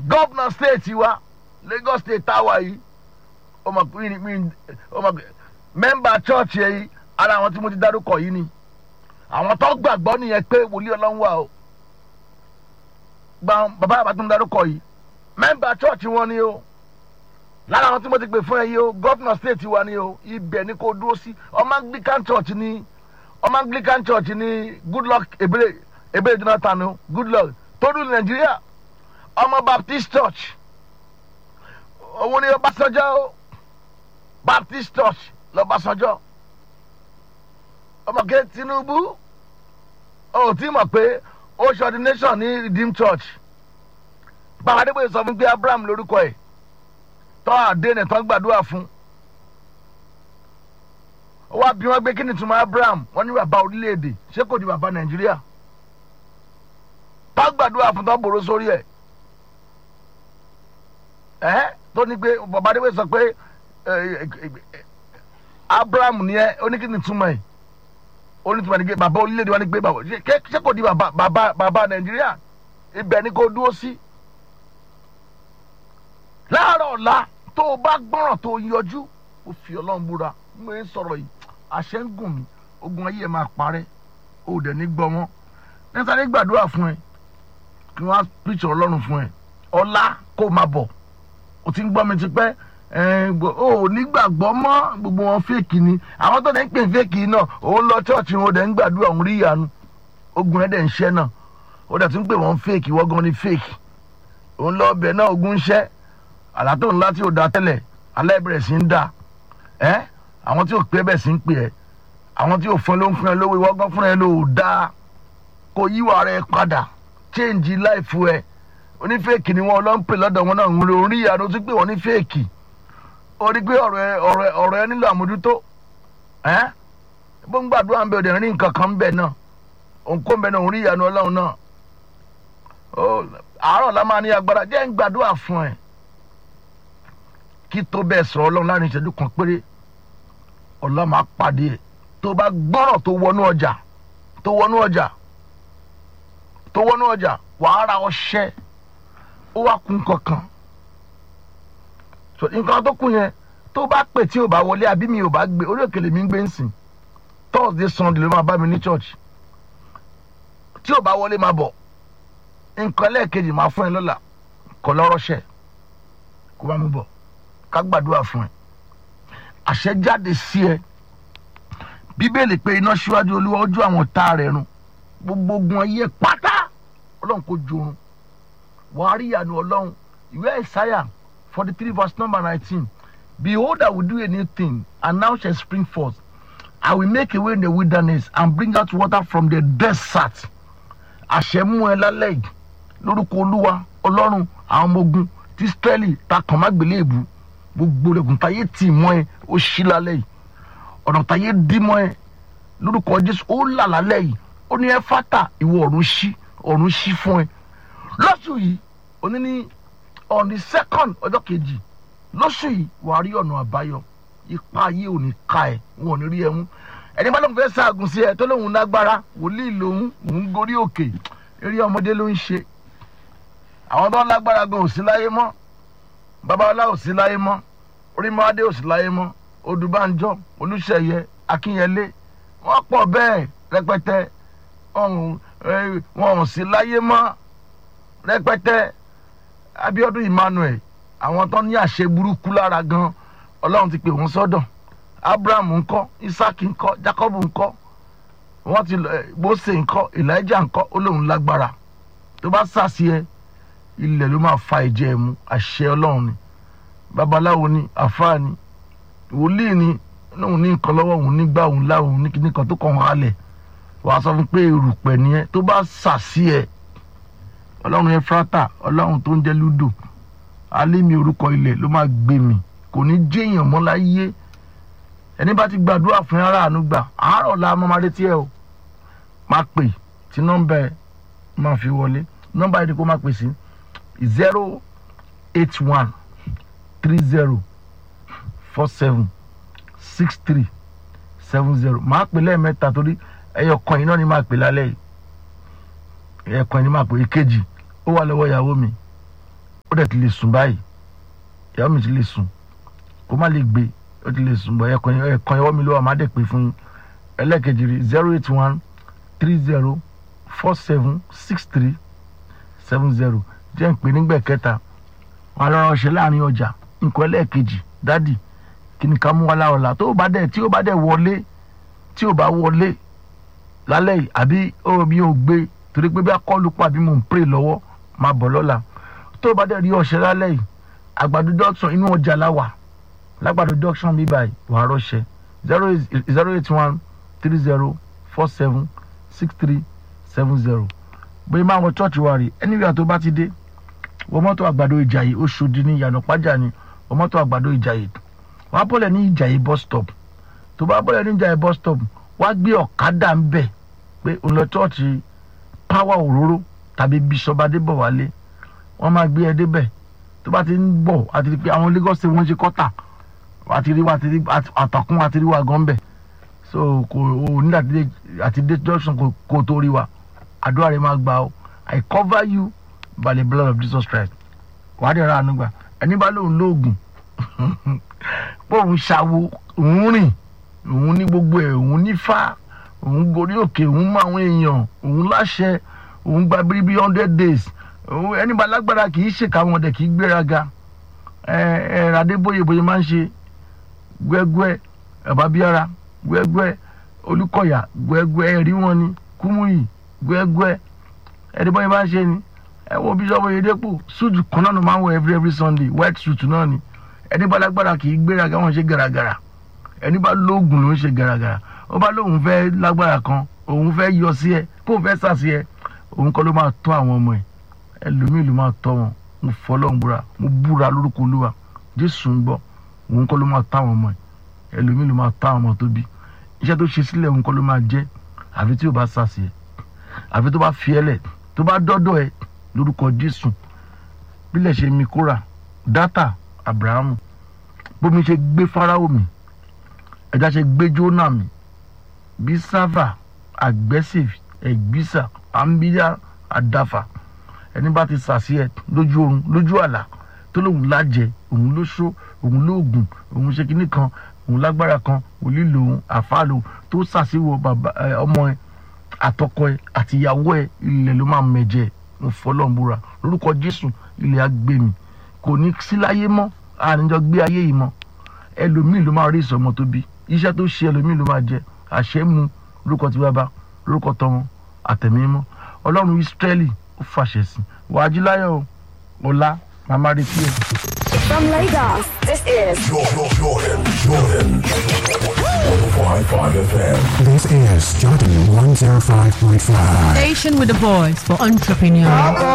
gọ́vnà stéètì wa Lagos state táwa yìí ọmọ pé mi ọmọ pé mẹ́mbà chọ́ọ̀chì yìí ara àwọn tí mo ti dárúkọ yìí ni àwọn tó gbàgbọ́ nìyẹn pé wòlíì ọlọ́run wà o gba bàbá àbá tó ń darúkọ yìí mẹ́mbà chọ́ọ̀chì wọn ni o lára àwọn tí mo ti pè fún ẹ yìí o gọ́fìnà stéètì wa ni o ibẹ̀ ni kò dúró sí ọmọ anglican church ni ọmọ anglican church ni goodluck ebele ebele jonathan o goodluck tó dùn nàìjíríà ọmọ baptist church òun ni ọbásanjọ́ o baptist church lọ́básanjọ́ ọmọkè tinubu ó ti mọ̀ pé ó ṣe ordination ní redeem church bàbá adébóyè sọ fún pé abraham lórúkọ ẹ̀ tọ́ àdéhùn tó ń gbàdúrà fún ó wá bí wọ́n gbé kí ni túmọ̀ abraham wọ́n ní bàbá orílẹ̀-èdè ṣé kò di bàbá nàìjíríà tó gbàdúrà fún tó bòrò sórí ẹ̀ ẹ́ tó ní pé bàbá adébóyè sọ pé abraham ni ẹ ó ní kí ni túmọ̀ ẹ̀ onítùmọ̀ ní pé bàbá orílẹ̀-èdè wa ní pé bàbá ṣé kò di bàbá bàbá bàbá nàìjíríà ibẹ̀ ni kò dúró sí. láàárọ̀ ọ̀la tó o bá gbọ́ràn tó o yọjú o fi ọlọ́run búra mo ń sọ̀rọ̀ yìí àṣẹ ń gùn mí ogun ayé ẹ̀ máa parẹ́ o dẹ̀ ní gbọ́ wọn níta ní gbàdúrà fún ẹ kí wọ́n á píṣọ ọlọ́run fún ẹ ọ̀la kó máa bọ̀ o ti ń gbọ́ mi ti pẹ́ o ò nígbàgbọ́ mọ́ gbogbo wọn fèkì ni àwọn tó dẹ̀ ń pè fèkì náà òun lọ chọ́ọ̀chì wọn dẹ̀ ń gbàdúrà òun rí ìyanu ogun ẹ̀ dẹ̀ ń ṣẹ́ náà ó dẹ̀ tún pè wọ́n fèkì wọ́n gan ni fèkì òun lọ ọbẹ̀ náà ogun ń ṣẹ́ àlá tó ńlá tí ò da tẹ́lẹ̀ alẹ́ bẹ̀rẹ̀ sí ń dà ẹ́ àwọn tí ò pé bẹ̀ sí ń pè ẹ́ àwọn tí ò fún ẹ ló ń fún ẹ lówó ìwọ́n gan fún ẹ ló da kó yíwà rẹ padà change life ẹ onífèkì ni wọn lọ ń pè lọ́dọ̀ wọn náà ń rí ìyanu tún pè wọ́n ní fèkì ó rí pé ọ̀rọ̀ ẹ ọ̀rọ̀ ẹ ọ̀rọ̀ ẹ nílò àmójútó ẹ́ bó ń gbàdúrà ń bẹ òde rí nǹkan kan ń bẹ náà òǹkó ń bẹ náà òun rí ìyanu ọlọ́run náà àárọ̀ la máa ní agbára jẹ́ ń gbàdúrà fún ẹ kí tó bẹ́ẹ̀ sọ̀rọ̀ ọlọ́run láàrin ìṣẹ́jú kan péré ọlọ́run máa pàdé ẹ̀ tó bá gbọ́rọ̀ tó wọnú ọjà tó wọnú ọjà tó wọnú ọjà wàá ra ọṣẹ ó wá kún kankan nǹkan tó kù yẹn tó bá pè tí ò bá wọlé àbí mi ò bá gbé orí òkèlè mi ń gbé ń sìn thursday sunday ló máa bá mi ní church tí ò bá wọlé máa bọ̀ nǹkan lẹ́ẹ̀kejì máa fún ẹ lọ́la kọ́ lọ́rọ́ṣẹ́ kó bá mi bọ̀ ká gbàdúrà fún ẹ àṣẹ jáde sí ẹ bíbélì pé iná síwájú olúwa ojú àwọn tá rẹ̀ run gbogbo ogun ayé pátá ọlọ́run kò jorun wàá rí ìyanu ọlọ́run ìwé ìsáyà forty three verse number nineteen behold i will do a new thing and now shall spring forth i will make a way in the wilderness and bring out water from the desert àṣẹ mú ẹ lálẹ́ yìí lórúkọ olúwa ọlọ́run àwọn ọmọ ogun tí israẹli ta kàn má gbélé èbú gbogbo rẹ̀gùn táyé tì mọ́ ẹ ó ṣí lálẹ́ yìí ọ̀nà táyé dí mọ́ ẹ lórúkọ jésù ó là lálẹ́ yìí ó ní ẹ fátà ìwọ ọ̀run ṣí ọ̀run ṣí fún ẹ lọ́sùn yìí òní ní on the second ọjọ́ kejì lóṣù yìí wàá rí ọ̀nà àbáyọ ipa ayé ò ní ka ẹ̀ wọn ò ní rí ẹ mú ẹni bá lóun fẹ́ ṣaagùn sí ẹ tó lóun lágbára wòlíì lòun òun gorí òkè eré ọmọdé ló ń ṣe àwọn tó ń lágbára gan ò sí láyé mọ́ babalá ò sí láyé mọ́ orímọ́adé ò sí láyé mọ́ odùbánjọ́ olùṣeyẹ akínyẹlé wọ́n pọ̀ bẹ́ẹ̀ rẹpẹtẹ wọn ò sí láyé mọ́ rẹpẹtẹ abiodun emmanuel àwọn tó ní àṣẹ burúkú lára gan ọlọ́run ti pè wọ́n sọ́dọ̀ abraham ńkọ́ isaac ńkọ́ jacob ńkọ́ wọ́n ti mose ńkọ́ elijah ńkọ́ ó lóun lágbára tó bá sàṣì ẹ ilẹ̀ ló máa fa ìjẹ́ ẹ̀ mú àṣẹ ọlọ́run ni babaláwo ni àfáà ni wòlíì ni lóun ní nǹkan lọ́wọ́ òun nígbà òun láwọn ní kíní kan tó kàn wọ́n halẹ̀ wàá sọ fún pé erùpẹ̀ ni ẹ tó bá sàṣì ẹ ọlọ́run efrata ọlọ́run tó ń jẹ́ ludo alẹ́mi orúkọ ilẹ̀ ló máa gbé mi kò ní jéèyàn mọ́ láyé ẹni bá ti gbàdúrà fún ara àánú gbà àárọ̀ la máa retí ẹ o máa pè tí nọ́mbà ẹ máa fi wọlé nọ́mbà ẹ ni kó máa pè sí zero eight one three zero four seven six three seven zero máa pè lẹ́ẹ̀mẹ́ta torí ẹyọ kan yìí náà ni máa pè lálẹ́ yìí ẹyọ kan yìí ni máa pè èkejì ó wà lọ́wọ́ ìyàwó mi ó dẹ̀ ti lè sùn báyìí ìyàwó mi ti lè sùn kó má lè gbé ó ti lè sùn bọ̀ ẹ̀kan ẹ̀kan ìyàwó mi ló wà má dẹ̀ pé fún yín ẹlẹ́ẹ̀kejì rí zero eight one three zero four seven six three seven zero jẹ́ ń pè nígbà kẹta wọn lọ́rọ̀ ṣe láàrin ọjà nǹkan ẹlẹ́ẹ̀kejì dádì kí ni ká mú wa láọ̀la tó bá dẹ̀ tí ó bá dẹ̀ wọlé tí ó bá wọlé lálẹ́ yìí àbí ó mi ò gbé torí pé bí akọ́lù pa àbí mò ń pray lọ́wọ́ máa bọ̀ lọ́la tó bá dẹ̀ rí ọ̀ṣẹ́ lálẹ́ yìí àgbàdo junction inú ọjà la wà lágbàdo junction bí báyìí wàá rọ́ṣẹ́ zero eight zero eight one three zero four seven six three seven zero bóyá máa wọ church wa rè anywhere tó bá ti dé wọ mọ́tò àgbàdo ìjàyè Oṣòdì ní ìyànà pàjá ni wọ mọ́tò àgbàdo ìjàyè wàá bọ́lẹ̀ ní ìjàyè bus stop tó bá bọ́lẹ̀ ní ìjàyè bus stop wàá gbé ọ̀kadà ń bẹ̀ pé òun lọ chọ́ọ̀chì power òróró tàbí bishop adébọ̀wálé wọ́n máa gbé ẹ débẹ̀ tó bá ti ń bọ̀ àti rí pé àwọn Lagos state wọ́n ṣe kọ́tà àti rí wa àti rí àtàkùn àti rí wa gan bẹ̀ so kò o ní àti dé junction kò kò tó rí wa àdúrà rẹ máa gbà ó I cover you by the blood of Jesus Christ wàá dẹ̀ ra àánú gbà ẹni bá lóun lóògùn pé òun ṣàwo òun rìn òun ní gbogbo ẹ̀ òun nífà òun gorí òkè òun mọ àwọn èèyàn òun láṣẹ òun gba bíríbí hundred days òun ẹni bá lágbára kì í ṣèkà wọn dẹ̀ kì í gbéraga ẹ ẹ Adébóyè bóyá máa ń ṣe gbẹgbẹ ẹbàbíara gbẹgbẹ Olúkọ̀yà gbẹgbẹ ẹrí wọn ni Kúmúyì gbẹgbẹ ẹni bóyá máa ń ṣe ni ẹ wo Bíṣọ́ọ̀bù Oyèdépò suit kan náà ló máa ń wọ every every Sunday white suit náà ni ẹni bá lágbára kì í gbéraga wọn ṣe gàràgàrà ẹni bá lóògùn ló ń ṣe gàràgàrà ó bá lóun fẹ́ lágbára kan òun fẹ́ yọ sí ẹ kóun fẹ́ sà sí ẹ òun kọ́ ló máa tọ́ àwọn ọmọ ẹ ẹlòmíì ló máa tọ́ wọn mo fọlọ́n búra mo búra lórúkọ olúwa jésù ń gbọ́ òun kọ́ ló máa tọ́ àwọn ọmọ ẹ ẹlòmíì ló máa tọ́ àwọn ọmọ tó bí iṣẹ́ tó ṣe sílẹ̀ òun kọ́ ló máa jẹ́ àfi tí ò bá sà sí ẹ àfi tó bá fi ẹ lẹ̀ tó bá dọ́dọ̀ ẹ lórúkọ jésù bílẹ̀ ṣe mi kóra dátà abrahamu bómi ṣe gbé fáráò mi ẹja ṣe gbé jóná mi bí sáfà aggressive ẹgbísà àmbíyá àdáfà ẹni bá ti sàṣì ẹ lójú oorun lójú àlá tó lóun lájẹ òun ló ṣó òun lóògùn òun ṣe kinní kan òun lágbára kan òlí lòun àfàlò tó sàṣìwò bàbá ẹ ọmọ ẹ àtọkọ ẹ àtìyàwó ẹ ilẹ̀ ló máa mẹ̀jẹ̀ mo fọlọ́nbúra lórúkọ jésù ilẹ̀ agbèmí kò ní sí láyé mọ́ àníjọ gbé ayé yìí mọ́ ẹlòmíì ló máa rí ìsọmọ tó bí iṣẹ́ tó ṣe ẹlòmíì ló máa jẹ àṣẹ mu lórúkọ tí bàbá lórúkọ tọmọ àtẹ̀mí mọ́ ọlọ́run ìsírẹ́lì ó fàṣẹ sí wàá jí láyọ̀ ọ̀la màmá retí ẹ̀. From Lagos, this is Jordan, Jordan, Jordan. 105.5 FM. This is Jordan 105.5. Station with the voice for entrepreneurs.